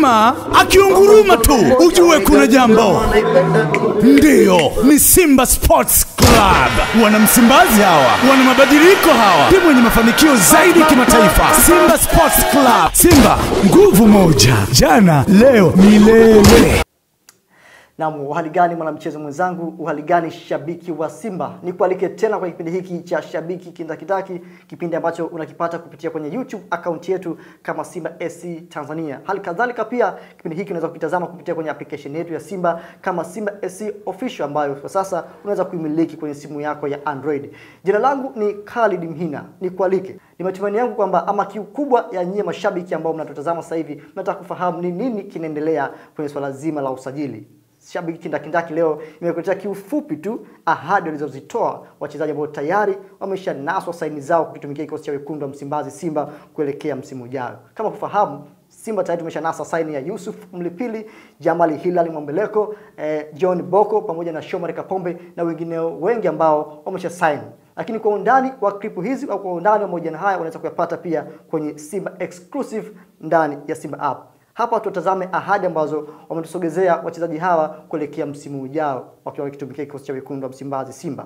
Mnyama akiunguruma tu ujue kuna jambo. Ndiyo, ni Simba Sports Club. Wana Msimbazi hawa, wana mabadiliko hawa, timu yenye mafanikio zaidi kimataifa. Simba Sports Club. Simba nguvu moja, jana, leo, milele. Naam, uhali gani mwanamchezo mwenzangu, uhali gani shabiki wa Simba? Nikualike tena kwa kipindi hiki cha Shabiki Kindakindaki, kipindi ambacho unakipata kupitia kwenye YouTube akaunti yetu kama Simba SC Tanzania. Hali kadhalika pia kipindi hiki unaweza kukitazama kupitia kwenye application yetu ya Simba kama Simba SC Official ambayo kwa sasa unaweza kuimiliki kwenye simu yako ya Android. Jina langu ni Khalid Mhina, nikualike. Ni matumaini yangu kwamba ama kiu kubwa ya nyie mashabiki ambao mnatutazama sasa hivi mnataka kufahamu ni nini kinaendelea kwenye swala zima la usajili shabiki kindakindaki leo imekuletea kiufupi tu ahadi walizozitoa wachezaji ambao tayari wameshanaswa saini zao kukitumikia kikosi cha wekundu wa Msimbazi Simba kuelekea msimu ujao. Kama kufahamu Simba tayari tumeshanasa saini ya Yusuf Mlipili, Jamali Hilali Mwambeleko, eh, John Boko pamoja na Shomari Kapombe na wengineo wengi ambao wamesha saini. Lakini kwa undani wa klipu hizi au kwa undani wa mahojiano haya unaweza kuyapata pia kwenye Simba exclusive ndani ya Simba app. Hapa tutazame ahadi ambazo wametusogezea wachezaji hawa kuelekea msimu ujao wakiwa wakitumikia kikosi cha wekundu wa Msimbazi Simba.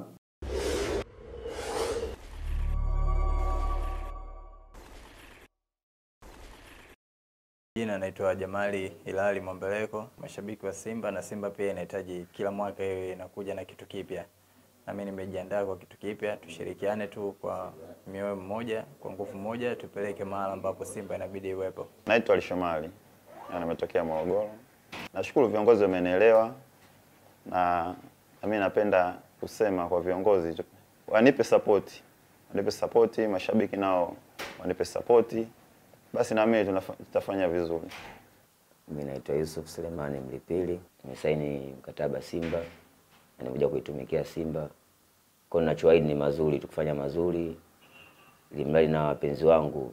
Jina naitwa Jamali Hilali Mwambeleko, mashabiki wa Simba na Simba pia inahitaji kila mwaka iwe inakuja na kitu kipya, na mimi nimejiandaa kwa kitu kipya. Tushirikiane tu kwa mioyo mmoja, kwa nguvu moja, tupeleke mahali ambapo Simba inabidi iwepo. Naitwa Ali Shomali na nimetokea Morogoro. Nashukuru viongozi wamenielewa, na na mimi napenda kusema kwa viongozi tu, wanipe sapoti, wanipe sapoti, mashabiki nao wanipe sapoti, basi na mimi tunafa- tutafanya vizuri. Mimi naitwa Yusuf Selemani Mlipili, nimesaini mkataba Simba na nimekuja kuitumikia Simba. Kwa hiyo ninachoahidi ni mazuri, tukufanya mazuri ili mradi na wapenzi wangu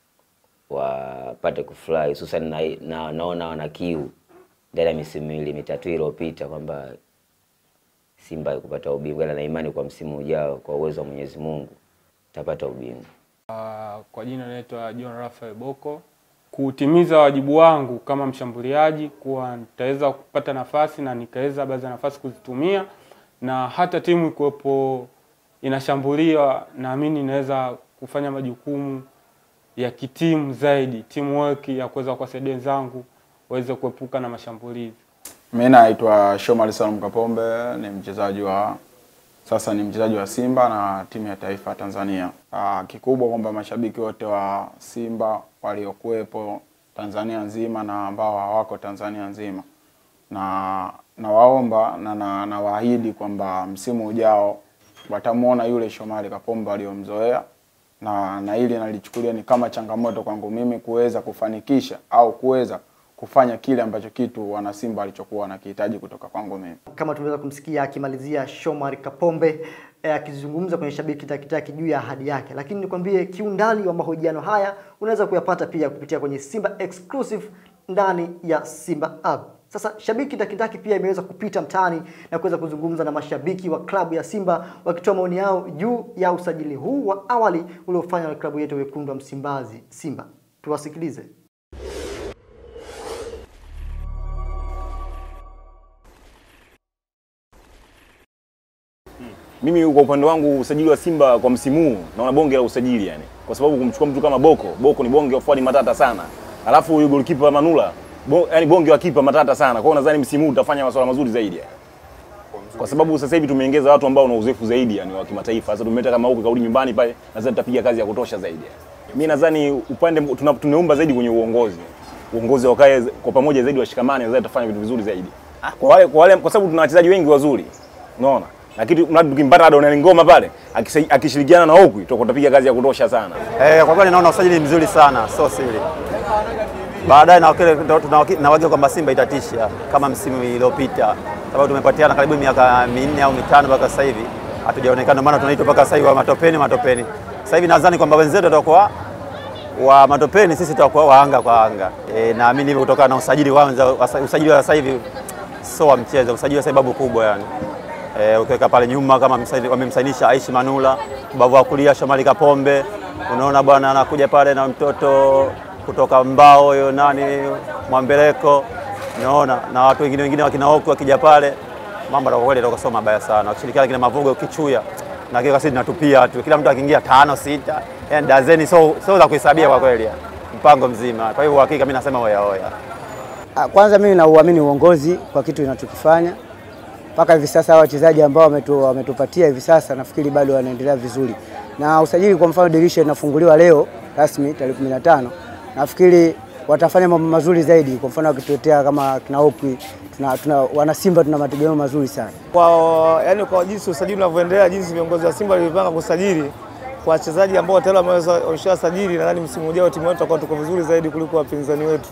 wapate kufurahi, hususan na, na, naona wana kiu ndani ya misimu miwili mitatu iliyopita kwamba Simba kupata ubingwa, ila na imani kwa msimu ujao kwa uwezo wa Mwenyezi Mungu tapata ubingwa. Uh, kwa jina naitwa John Raphael Boko. Kutimiza wajibu wangu kama mshambuliaji, kuwa nitaweza kupata nafasi na nikaweza baadhi ya nafasi kuzitumia, na hata timu ikiwepo inashambuliwa, naamini inaweza kufanya majukumu ya kitimu zaidi, teamwork ya kuweza kuwasaidia wenzangu waweze kuepuka na mashambulizi. Mimi naitwa Shomari Salum Kapombe, ni mchezaji wa sasa ni mchezaji wa Simba na timu ya taifa ya Tanzania. Aa, kikubwa kwamba mashabiki wote wa Simba waliokuwepo Tanzania nzima na ambao hawako Tanzania nzima, na nawaomba na na nawaahidi kwamba msimu ujao watamwona yule Shomari Kapombe waliomzoea, na na hili nalichukulia ni kama changamoto kwangu mimi kuweza kufanikisha au kuweza kufanya kile ambacho kitu wana Simba walichokuwa wanakihitaji kutoka kwangu mimi. Kama tumeweza kumsikia akimalizia Shomari Kapombe eh, akizungumza kwenye shabiki takitaki juu ya ahadi yake, lakini nikwambie kiundani wa mahojiano haya unaweza kuyapata pia kupitia kwenye Simba exclusive ndani ya Simba app. Sasa shabiki takitaki pia imeweza kupita mtaani na kuweza kuzungumza na mashabiki wa klabu ya Simba wakitoa maoni yao juu ya usajili huu wa awali uliofanywa na klabu yetu ya wekundu wa Msimbazi Simba. Tuwasikilize. Mimi kwa upande wangu usajili wa Simba kwa msimu huu naona bonge la usajili yani, kwa sababu kumchukua mtu kama Boko, Boko ni bonge wa forward matata sana, alafu huyu goalkeeper Manula bo, yani bonge wa kipa matata sana. Kwa hiyo nadhani msimu huu tutafanya masuala mazuri zaidi yani. Kwa sababu sasa hivi tumeongeza watu ambao wana uzoefu zaidi yani wa kimataifa. Sasa tumeleta kama huko kaudi nyumbani pale, nadhani tutapiga kazi ya kutosha zaidi. Yani. Mimi nadhani upande tuna- tunaomba zaidi kwenye uongozi. Uongozi wakae kwa pamoja zaidi, washikamane, nadhani tutafanya vitu vizuri zaidi. Kwa wale kwa wale kwa sababu tuna wachezaji wengi wazuri. Unaona? Lakini mradi tukimpata Adonai Ngoma pale akisai- akishirikiana na Okwi tutakuwa tutapiga kazi ya kutosha sana. Eh, kwa kweli naona usajili mzuri sana, sio siri. Baadaye na wakile- ndo tunawaki- nawagia kwamba Simba itatisha kama msimu iliyopita, sababu tumepatiana karibu miaka minne au mitano mpaka sasa hivi hatujaonekana, maana tunaitwa mpaka sasa hivi wa matopeni matopeni. Sasa hivi nadhani kwamba wenzetu watakuwa wa matopeni, sisi tutakuwa wa anga kwa anga. E, naamini hivyo kutokana na usajili kwanza, wasa- usajili wa sasa hivi sio wa mchezo, usajili wa sababu kubwa yani. E, ukiweka pale nyuma kama msaini- wamemsainisha Aishi Manula, ubavu wa kulia Shomari Kapombe, unaona bwana anakuja pale na mtoto kutoka Mbao huyo nani Mwambeleko, naona na watu wengine wengine wakina Oku wakija pale, mambo kwa kweli yatakuwa sio mabaya sana, wakishirikiana kina Mavugo Kichuya na kile kasi tunatupia tu, kila mtu akiingia tano sita, yani dazeni, so so za kuhesabia kwa kweli, mpango mzima. Kwa hivyo hakika mimi nasema oya oya. Ah, Kwanza mimi nauamini uongozi kwa kitu inachokifanya mpaka hivi sasa. Hawa wachezaji ambao wametu, wametupatia hivi sasa nafikiri bado wanaendelea vizuri, na usajili kwa mfano dirisha inafunguliwa leo rasmi tarehe 15 nafikiri watafanya mambo mazuri zaidi. Kwa mfano wakituletea kama kina Okwi, tuna, tuna, wana Simba tuna mategemeo mazuri sana. kwa yani kwa jinsi usajili unavyoendelea, jinsi viongozi wa Simba walivyopanga kusajili kwa wachezaji ambao tayari wameweza wameshawasajili, nadhani msimu ujao timu yetu itakuwa tuko vizuri zaidi kuliko wapinzani wetu.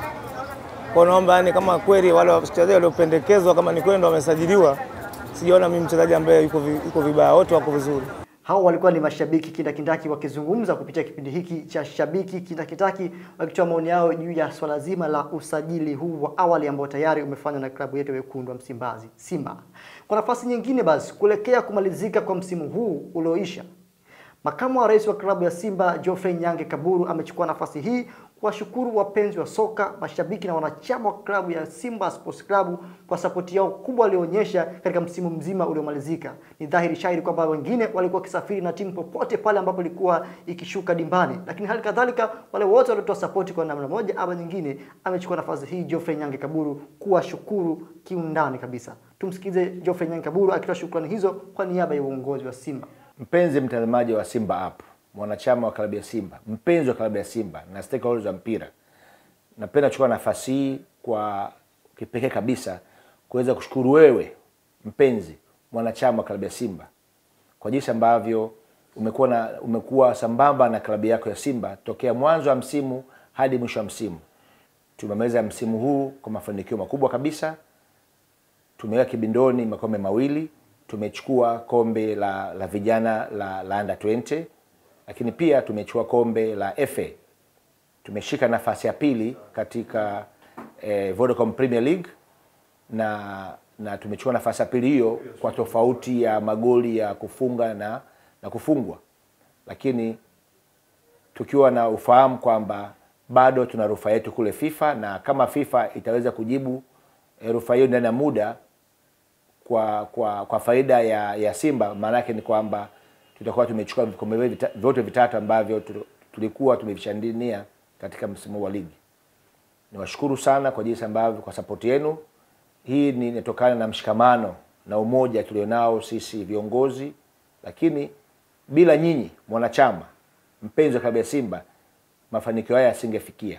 Kwa naomba yani, kama kweli wale wachezaji waliopendekezwa kama ni kweli ndo wamesajiliwa, sijaona mimi mchezaji ambaye yuko vi- yuko vibaya, wote wako vizuri. Hao walikuwa ni mashabiki kindakindaki wakizungumza kupitia kipindi hiki cha Shabiki Kindakindaki, wakitoa maoni yao juu ya swala zima la usajili huu wa awali ambao tayari umefanywa na klabu yetu ya wekundu wa Msimbazi, Simba. Kwa nafasi nyingine basi, kuelekea kumalizika kwa msimu huu ulioisha, Makamu wa rais wa klabu ya Simba Geoffrey Nyange Kaburu amechukua nafasi hii kuwashukuru wapenzi wa soka, mashabiki na wanachama wa klabu ya Simba Sports Club kwa sapoti yao kubwa walioonyesha katika msimu mzima uliomalizika. Ni dhahiri shahiri kwamba wengine walikuwa wakisafiri na timu popote pale ambapo ilikuwa ikishuka dimbani, lakini hali kadhalika wale wote waliotoa sapoti kwa namna moja ama nyingine, amechukua nafasi hii Geoffrey Nyange Kaburu kuwashukuru kiundani kabisa. Tumsikize Geoffrey Nyange Kaburu akitoa shukrani hizo kwa niaba ya uongozi wa Simba. Mpenzi mtazamaji wa Simba app, mwanachama wa klabu ya Simba, mpenzi wa klabu ya Simba na stakeholders wa mpira, napenda kuchukua nafasi hii kwa kipekee kabisa kuweza kushukuru wewe mpenzi mwanachama wa klabu ya Simba kwa jinsi ambavyo umekuwa na umekuwa sambamba na klabu yako ya Simba tokea mwanzo wa msimu hadi mwisho wa msimu. Tumemaliza msimu huu kwa mafanikio makubwa kabisa tumeweka kibindoni makombe mawili tumechukua kombe la, la vijana la, la under 20 lakini pia tumechukua kombe la FA tumeshika nafasi ya pili katika eh, Vodacom Premier League na na tumechukua nafasi ya pili hiyo kwa tofauti ya magoli ya kufunga na, na kufungwa lakini tukiwa na ufahamu kwamba bado tuna rufaa yetu kule FIFA na kama FIFA itaweza kujibu eh, rufaa hiyo ndani ya muda kwa kwa kwa faida ya, ya Simba, maana yake ni kwamba tutakuwa tumechukua vikombe vyote vita- vyote vitatu ambavyo tu- tulikuwa tumevishandinia katika msimu wa ligi. Niwashukuru sana kwa jinsi ambavyo kwa sapoti yenu. Hii ni inatokana na mshikamano na umoja tulionao sisi viongozi, lakini bila nyinyi mwanachama mpenzi wa klabu ya Simba, mafanikio haya yasingefikia.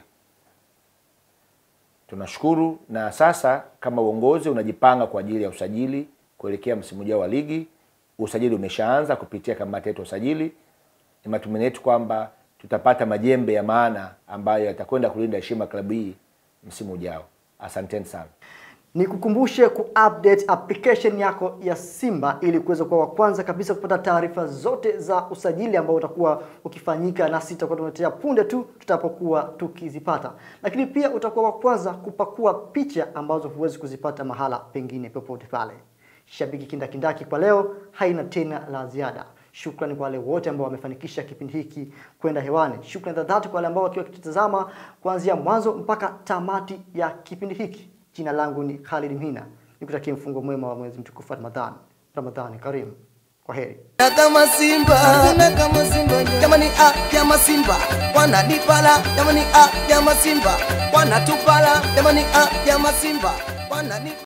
Tunashukuru na sasa kama uongozi unajipanga kwa ajili ya usajili kuelekea msimu ujao wa ligi. Usajili umeshaanza kupitia kamati yetu ya usajili. Ni matumaini yetu kwamba tutapata majembe ya maana ambayo yatakwenda kulinda heshima ya klabu hii msimu ujao. Asanteni sana. Nikukumbushe kuupdate application yako ya Simba ili kuweza kuwa wa kwanza kabisa kupata taarifa zote za usajili ambao utakuwa ukifanyika, nasi tutakuwa tunaletea punde tu tutapokuwa tukizipata. Lakini pia utakuwa wa kwanza kupakua picha ambazo huwezi kuzipata mahala pengine popote pale. Shabiki kindakindaki kwa leo haina tena la ziada. Shukrani kwa wale wote ambao wamefanikisha kipindi hiki kwenda hewani. Shukrani za dhati kwa wale ambao wakiwa wakitazama kuanzia mwanzo mpaka tamati ya kipindi hiki. Jina langu ni Khalid Mhina, nikutakia mfungo mwema wa mwezi mtukufu wa Ramadhani. Ramadhani karimu. Kwa heri. Na kama Simba, na kama Simba, jamani ah, kama Simba, wananipala, jamani ah, kama Simba, wanatupala, jamani ah, kama Simba, wananipala.